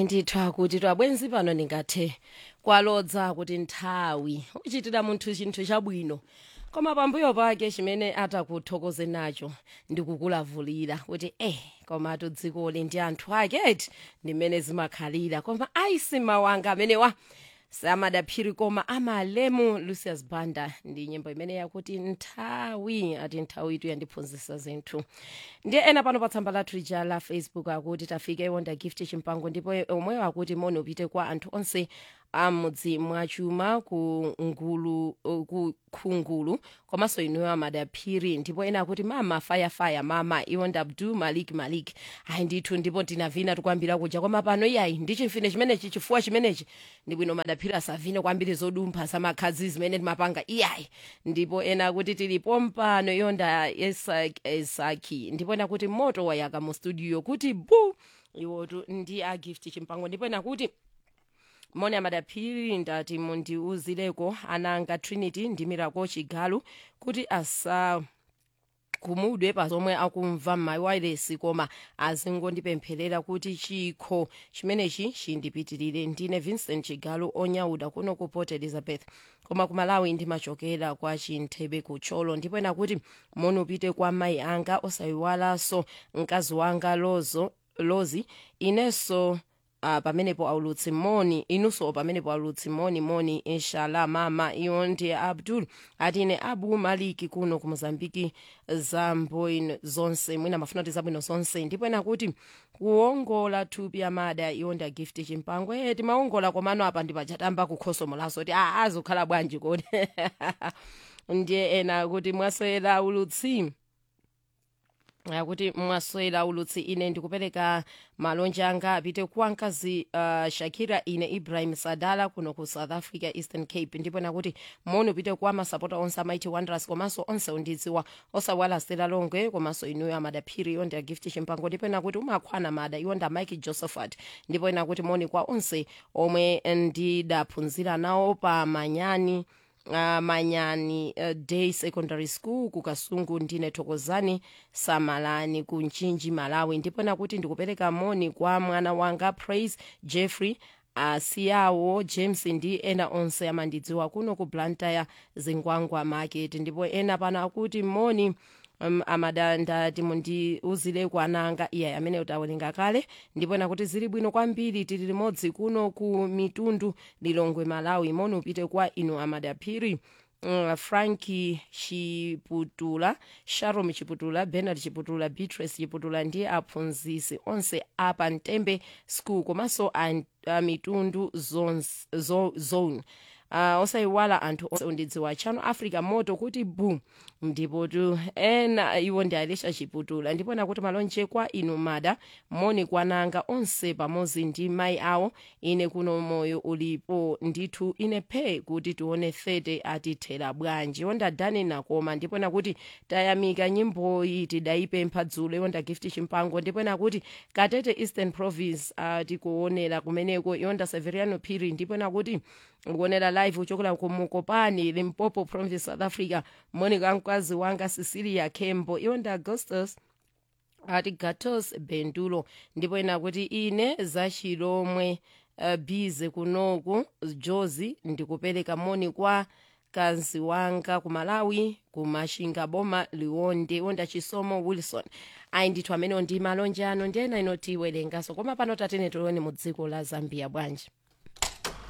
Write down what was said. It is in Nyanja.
ayi ndithu kuti twabwenzi pano ndingathe kwalodza kuti nthawi uchitira munthu chinthu chabwino koma pambuyo pake chimene atakuthokoze nacho ndikukulavulira kuti eh komatu dzikoli ndi anthu ake eti ndimene zimakhalira koma ayisi mawanga amenewa samadaphiri koma amalemu lucius banda ndi nyimbo imene yakuti nthawi ati nthawi itu yandiphunzitsa zinthu ndiye ena pano pa tsamba lathu lija la facebook akuti tafika iwonda gift chimpango ndipo omweyo akuti moni upite kwa anthu onse amudzi mwachuma ku ngulu ku khungulu komanso inuyo amadaphiri ndipo ena akuti mama fayafaya mama iwonda abdu malik malik ayi ndithu ndipo tinavina tikwambira kuja koma pano iyayi ndi chimfine chimenechi chifuwa chimenechi ndi bwino madaphiri asavine kwambiri zodumpha zamakhadzi zimene timapanga iyayi ndipo ena akuti tilipo mpano iwonda esaki esaki ndipo ena kuti moto wayaka mu studio kuti bu iwotu ndi a gift chimpango ndipo ena kuti moni amadaphiri ndati mundiuzireko ananga trinity ndi miracle chigalu kuti asa kumudwe pa zomwe akumva m'mawayilesi koma azingondipempherera kuti chikho chimenechi chindipitirire ndine vincent chigalu onyauda kuno ku port elizabeth koma ku malawi ndimachokera kwa chinthebe kucholo ndipo ena kuti moni upite kwa mayi anga osayiwalanso mkazi wanga lozo lozi inenso uh, pamenepo aulutsi moni inunso pamenepo aulutsi moni moni inshallah mama iyo ndi abdul ati ine abu maliki kuno ku mozambiki zabwino zonse mwina mafuna kuti zabwino zonse ndipo ena kuti kuongola thupi amada iyo ndi gift chimpango e timaongola komano apa ndipachatamba kukhosomo laso kuti a azikhala bwanji kodi ndiye ena kuti mwaswera ulutsi akuti mwaswera ulutsi ine ndikupereka malonje anga apite kwa mkazi uh, shakira ine ibrahim sadala kuno ku south africa eastern cape ndipo nakuti moni upite kwa masapota onse amaiti wanderers komanso onse undidziwa osawalasira longwe komanso inuyo amadaphiri iyo ndi agift chimpango ndipo nakuti umakhwana mada iwo nda mike josephat ndipo nakuti moni kwa onse omwe ndidaphunzira nawo pa manyani uh, manyani uh, day secondary school ku kasungu ndine thokozani samalani ku nchinji malawi ndipo nakuti ndikupereka moni kwa mwana wanga praise jeffrey asiyawo james ndi ena onse amandidziwa kuno ku blantyre zingwangwa market ndipo ena pano akuti moni um, amadandati mundiuzire kwananga iye amene utawerenga kale ndipo nakuti zili bwino kwambiri tili limodzi kuno ku mitundu lilongwe malawi moni upite kwa inu amadaphiri Uh, franki chiputula sharom chiputula bernard chiputula beatrice chiputula ndi aphunzisi onse apa mtembe school komanso a, a mitundu zones, zo, zone uh, osayiwala anthu onse undidziwa chano africa moto kuti bu ndipo tu ena iwo ndi alisha chiputula ndipo nakuti malonje kwa inu mada moni kwananga onse pamodzi ndi mayi awo ine kuno moyo ulipo ndithu ine phe kuti tione 30 atithera bwanji iwo ndadani nakoma ndipo nakuti tayamika nyimboyi tidayipempha dzulo iwo ndagift chimpango ndipo nakuti katete eastern province uh, tikuonera kumeneko iwo nda severiano phiri ndipo nakuti kuonera live uchokera ku mukopani limpopo province south africa monica mkazi wanga cecilia kembo iwo ndi augustus ati gatos bendulo ndipo ena kuti ine zachilomwe uh, bize kunoku jozi ndikupereka moni kwa mkazi wanga ku malawi ku mashinga boma liwonde wonda chisomo wilson ayi ndithu amenewo ndi malonje ano ndi ena ino tiwerengaso koma pano tatene tione mu dziko la zambia bwanji